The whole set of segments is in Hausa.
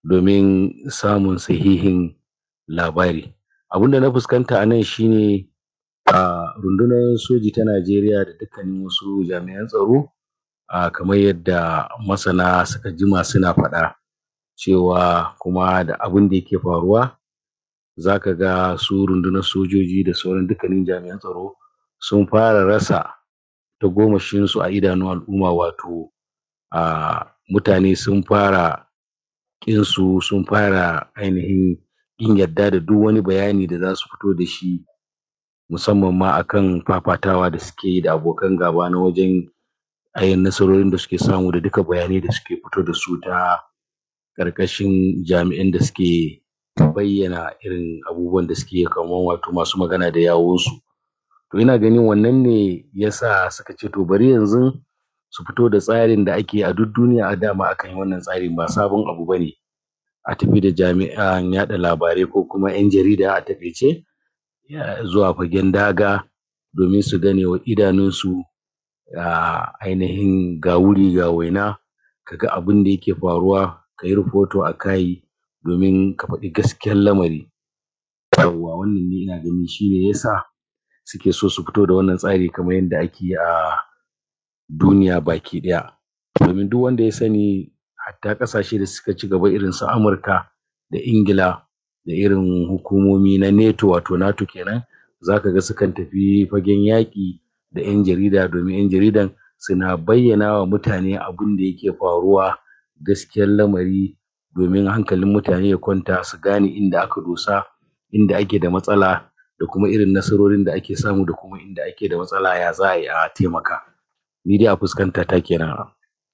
domin samun sahihin labari abunda na fuskanta a nan shine a rundunar soji ta Najeriya da dukkanin wasu jami'an tsaro a kamar yadda masana suka jima suna faɗa cewa kuma da abunda yake faruwa zaka ga su rundunar sojoji da sauran dukkanin jami'an tsaro sun fara rasa tagomashin su a idanun al'umma wato a mutane sun fara ƙin su sun fara ainihin ƙin yadda da duk wani bayani da zasu fito da shi musamman ma akan fafatawa da suke yi da abokan gaba na wajen ayin nasarorin da suke samu da duka bayanai da suke fito da su ta ƙarƙashin jami'an da suke bayyana irin abubuwan da suke kaman wato masu magana da yawun su to ina ganin wannan ne yasa suka ce to bari yanzun su fito da tsarin da ake a duk duniya a dama akan yi wannan tsarin ba sabon abu bane a tafi da jami'an yaɗa labarai ko kuma ƴan jarida a taƙaice zuwa fagen daga domin su gane wa idanun su a ainihin ga wuri ga waina kaga abunda yake faruwa kayi rahoto a kai domin ka faɗi gaskiyar lamari yawwa wannan ni ina ganin shine yasa suke so su fito da wannan tsari kamar yadda ake yi a duniya baki ɗaya domin duk wanda ya sani hatta ƙasashe da suka cigaba irin su Amurka da Ingila da irin hukumomi na NATO wato NATO kenan zaka ga sukan tafi fagen yaƙi da ƴan jarida domin ƴan jaridan suna bayyana wa mutane abunda yake faruwa gaskiyar lamari domin hankalin mutane ya kwanta su gane inda aka dosa inda ake da matsala da kuma irin nasarorin da ake samu da kuma inda ake da matsala ya za ayi a taimaka ni dai a fuskanta ta kenan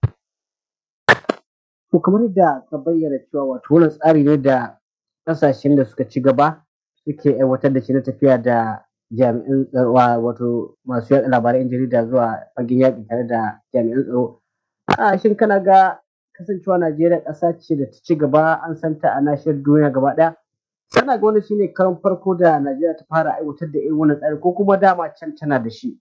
to kamar yadda ka bayyana cewa wato wannan tsari ne da ƙasashen da suka ci gaba suke aiwatar da shi na tafiya da jami'an tsaro wato masu yaɗa labarai ƴan jarida zuwa fagen yaƙi tare da jami'an tsaro a shin kana ga kasancewa Najeriya ƙasa ce da ta ci gaba an san ta a nahiyar duniya gaba ɗaya kana ga wannan shine karon farko da Najeriya ta fara aiwatar da irin wannan tsari ko kuma dama can tana da shi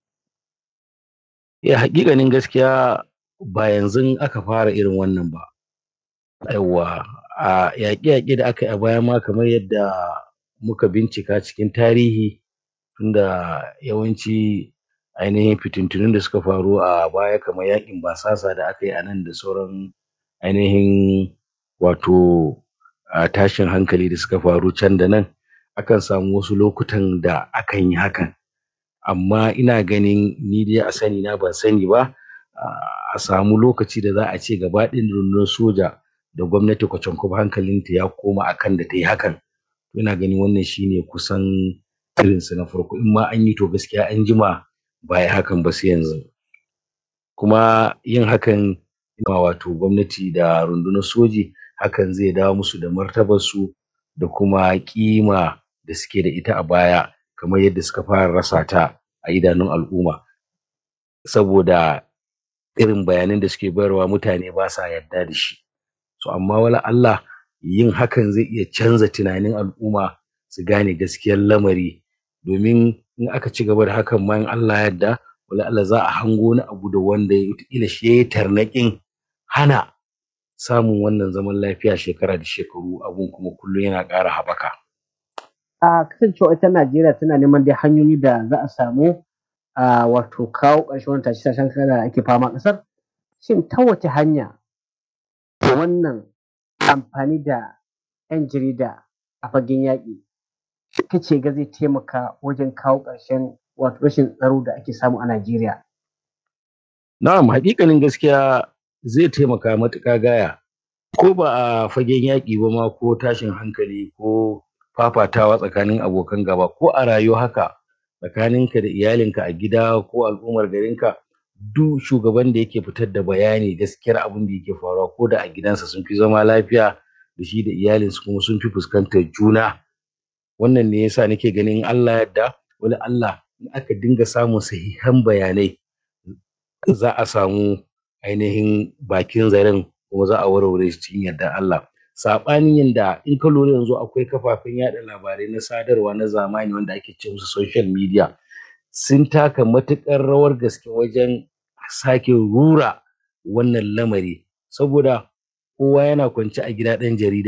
eh haƙiƙanin gaskiya ba yanzun aka fara irin wannan ba yawwa a yaƙe-yaƙe da aka yi a baya ma kamar yadda muka bincika cikin tarihi tunda yawanci ainihin fitintunun da suka faru a baya kamar yaƙin basasa da aka yi a nan da sauran ainihin wato a tashin hankali da suka faru can da nan akan samu wasu lokutan da akan yi hakan amma ina ganin ni dai a sani na ban sani ba a samu lokaci da za a ce gaba ɗaya rundunar soja da gwamnati kwacankwam hankalin ta ya koma akan da tayi hakan ina ganin wannan shine kusan irin su na farko in ma an yi to gaskiya an jima ba ayi hakan ba sai yanzu kuma yin hakan ma wato gwamnati da rundunar soji hakan zai dawo musu da martabar su da kuma ƙima da suke da ita a baya kamar yadda suka fara rasa ta a idanun al'umma saboda irin bayanan da suke bayarwa mutane basa yarda da shi to amma wala Allah yin hakan zai iya canza tunanin al'umma su gane gaskiyar lamari domin in aka ci gaba da hakan ma in Allah ya yarda wala Allah za a hango wani abu da wanda wataƙila shi yayi tarnaƙin hana samun wannan zaman lafiya shekara da shekaru abun kuma kullum yana ƙara haɓaka a kasancewa ita Najeriya tana neman dai hanyoyi da za a samu a wato kawo ƙarshen wannan tashe-tashen hankula da ake fama a ƙasar shin ta wace hanya wannan amfani da ƴan jarida a fagen yaƙi kace ga zai taimaka wajen kawo ƙarshen wato rashin tsaro da ake samu a Najeriya na'am haƙiƙanin gaskiya zai taimaka matuƙa gaya ko ba a fagen yaƙi ba ma ko tashin hankali ko fafatawa tsakanin abokan gaba ko a rayuwa haka tsakanin ka da iyalin ka a gida ko al'ummar garin ka duk shugaban da yake fitar da bayani gaskiyar abunda yake faruwa ko da a gidansa sun fi zama lafiya da shi da iyalin su kuma sun fi fuskantar juna wannan ne yasa nake ganin in Allah ya yarda wala Allah in aka dinga samun sahihan bayanai za a samu ainihin bakin zaren kuma za a warware shi cikin yardar Allah saɓanin yanda in ka lura yanzu akwai kafafen yaɗa labarai na sadarwa na zamani wanda ake ce musu social media sun taka matuƙar rawar gaske wajen sake rura wannan lamari saboda kowa yana kwance a gida ɗan jarida